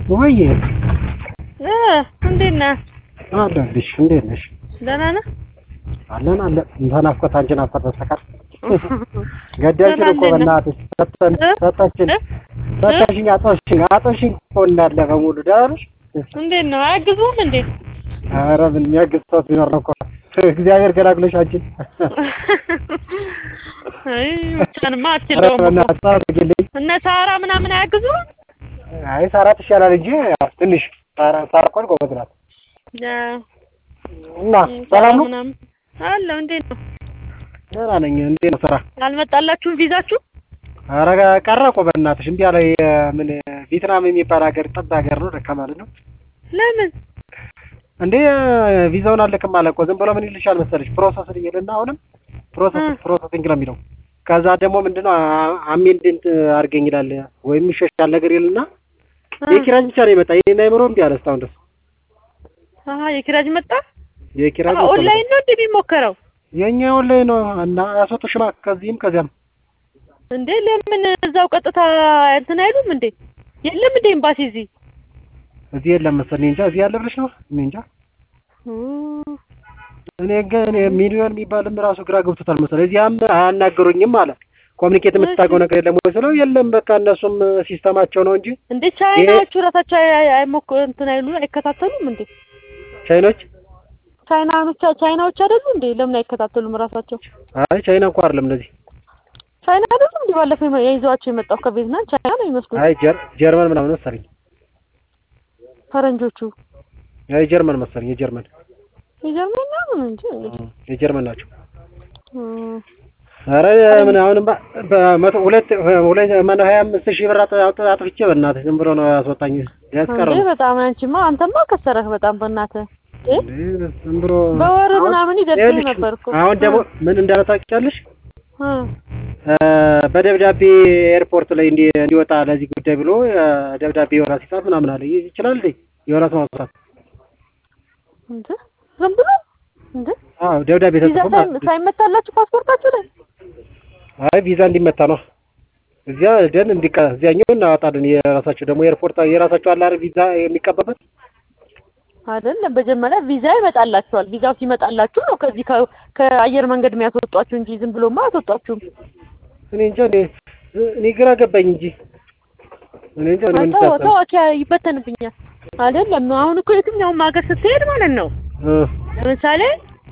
ወይ እ እንዴት ነህ? አለሁልሽ። እንዴት ነሽ? ደህና ነህ? አለን አለን። ተናፍቆት አንቺን ናፍቆት በስተቀር ገዳችን እኮ በእናትሽ ሰጠን ሰጠችን ሰጠሽኝ አጦሽኝ አጦሽኝ እኮ እንዳለ በሙሉ ደህና ነሽ? እንዴት ነው? አያግዙም እንዴ? ኧረ ምን የሚያግዝ ሰው ቢኖር ነው እኮ እግዚአብሔር ገላግሎሽ አንቺን። አይ ብቻንማ ኧረ አትችለውም እኮ በእናትሽ አድርጊልኝ። እነ ሳራ ምናምን አያግዙም? አይ ሳራ ትሻላል እንጂ ያው ትንሽ ሳራ ሳራ እኮ ጎበዝ ናት። ያ እና ሰላም ነው? ምናምን አለሁ። እንዴት ነው? ደህና ነኝ። እንዴት ነው ስራ? አልመጣላችሁም ቪዛችሁ? ኧረ ቀረ እኮ በእናትሽ እምቢ አለ። ምን ቪየትናም የሚባል ሀገር ጠብ ሀገር ነው ደካ ማለት ነው ለምን? እንዴ ቪዛውን አልልክም አለ እኮ ዝም ብሎ ምን ይልሻል መሰለሽ ፕሮሰስ ይልና አሁንም ፕሮሰስ እ። ፕሮሰሲንግ ነው የሚለው ከዛ ደግሞ ምንድነው አሜንድንት አድርገኝ ይላል ወይም ይሸሻል ነገር ይልና እ። የኪራጅ ብቻ ነው የመጣ ይሄን አይምሮ እምቢ አለ እስካሁን ድረስ አሀ የኪራጅ መጣ? የኪራጅ አሀ ኦንላይን ነው እንደሚሞከረው የኛ ኦንላይን ነው እና ያስወጡሽማ ከዚህም ከዚያም እንዴ? ለምን እዛው ቀጥታ እንትን አይሉም እንዴ? የለም እንዴ ኤምባሲ እዚህ? እዚህ የለም መሰለኝ እንጃ እዚህ ያለ ብለሽ ነው እኔ እንጃ እ። እኔ ግን እኔ ሚሊዮን የሚባልም ራሱ ግራ ገብቶታል መሰለኝ እዚያም አያናገሩኝም አለ ኮሚኒኬት የምታውቀው ነገር የለም ወይ ስለው የለም በቃ እነሱም ሲስተማቸው ነው እንጂ እንዴ ቻይናዎቹ ራሳቸው አይ- አይ- አይሞክ እንትን አይሉ አይከታተሉም እንዴ? ቻይኖች ቻይናኖች ቻይናዎች አይደሉ እንዴ? ለምን አይከታተሉም ራሳቸው? አይ ቻይና እንኳ አይደለም እነዚህ ቻይና አይደሉ እንዴ? ባለፈው የመ- ይዘዋቸው የመጣው ከቪየትናም ቻይና ነው የሚመስሉት አይ ጀር- ጀርመን ምናምን መሰለኝ ፈረንጆቹ። አይ ጀርመን መሰለኝ የጀርመን የጀርመን ነው እንጂ እንግዲህ የጀርመን ናቸው እ። ኧረ ምን አሁንም በመቶ ሁለት ሁለት ማነው ሀያ አምስት ሺህ ብር አጥ- አጥ- አጥፍቼ በእናትህ ዝም ብሎ ነው ያስወጣኝ ያስቀረ እንዴ በጣም አንቺማ አንተማ ከሰረህ በጣም በእናትህ እንዴ ዝም ብሎ በወር አሁን ምናምን ይደርሰኝ ይኸውልሽ፣ ነበር እኮ። አሁን ደግሞ ምን እንዳለ ታውቂያለሽ እ እ፣ በደብዳቤ ኤርፖርት ላይ እንዲ እንዲወጣ ለዚህ ጉዳይ ብሎ እ፣ ደብዳቤ ዮናስ ይጻፍ ምናምን አለ ይ- ይችላል እንዴ ዮናስ ማውጣት እንዴ ዝም ብሎ እንዴ አዎ ደብዳቤ ቪዛ ተጽፎ ሳይ- ማለት ነው። ሳይመታላችሁ ፓስፖርታችሁ ላይ አይ ቪዛ እንዲመታ ነው እዚያ ደን እንዲቀ እዚያኛው እናወጣለን የራሳቸው ደግሞ ኤርፖርት የራሳቸው አለ አይደል ቪዛ የሚቀባበት አይደለም መጀመሪያ ቪዛ ይመጣላችኋል። ቪዛው ሲመጣላችሁ ነው ከዚህ ከ- ከአየር መንገድ የሚያስወጧችሁ እንጂ ዝም ብሎማ አያስወጧችሁም። እኔ እንጃ እኔ እኔ ግራ ገባኝ እንጂ እኔ እንጃ እኔ ምን ተው ታሰብ ተው አኪያ ይበተንብኛል። አይደለም አሁን እኮ የትኛውም ሀገር ስትሄድ ማለት ነው እ፣ ለምሳሌ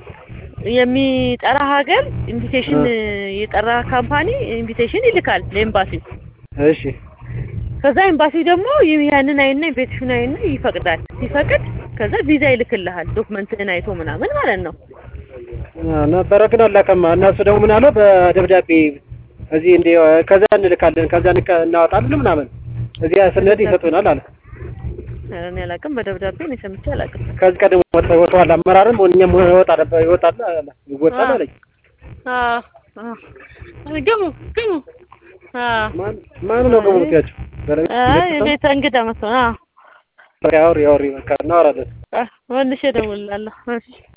የሚጠራ ሀገር ኢንቪቴሽን የጠራ ካምፓኒ ኢንቪቴሽን ይልካል ለኤምባሲው። እሺ ከዛ ኤምባሲ ደግሞ ይህ- ያንን አይና ኢንቪቴሽን አይና ይፈቅዳል። ሲፈቅድ ከዛ ቪዛ ይልክልሃል ዶክመንትህን አይቶ ምናምን ማለት ነው። አ፣ ነበረ ግን አላከማ እነሱ ደግሞ ምን አለው በደብዳቤ እዚህ እንደ ከዛ እንልካለን ከዛ እንቀ- እናወጣለን ምናምን እዚያ ስንሄድ ይሰጡናል አለ ኧረ እኔ አላውቅም፣ በደብዳቤ እኔ ሰምቼ አላውቅም። ከዚህ ቀደም ወጥ ወጥቷል አመራርም እኛም ይወጣል ይወጣል አለ ይወጣል አለኝ አዎ አዎ። ግሙ ግሙ። አዎ ማን ማን ነው ገቡ ምትያቸው አይ ቤተ እንግዳ መጥቶ ነው። አዎ ያውሪ ያውሪ በቃ እናወራለን መልሼ እደውልልሃለሁ። እሺ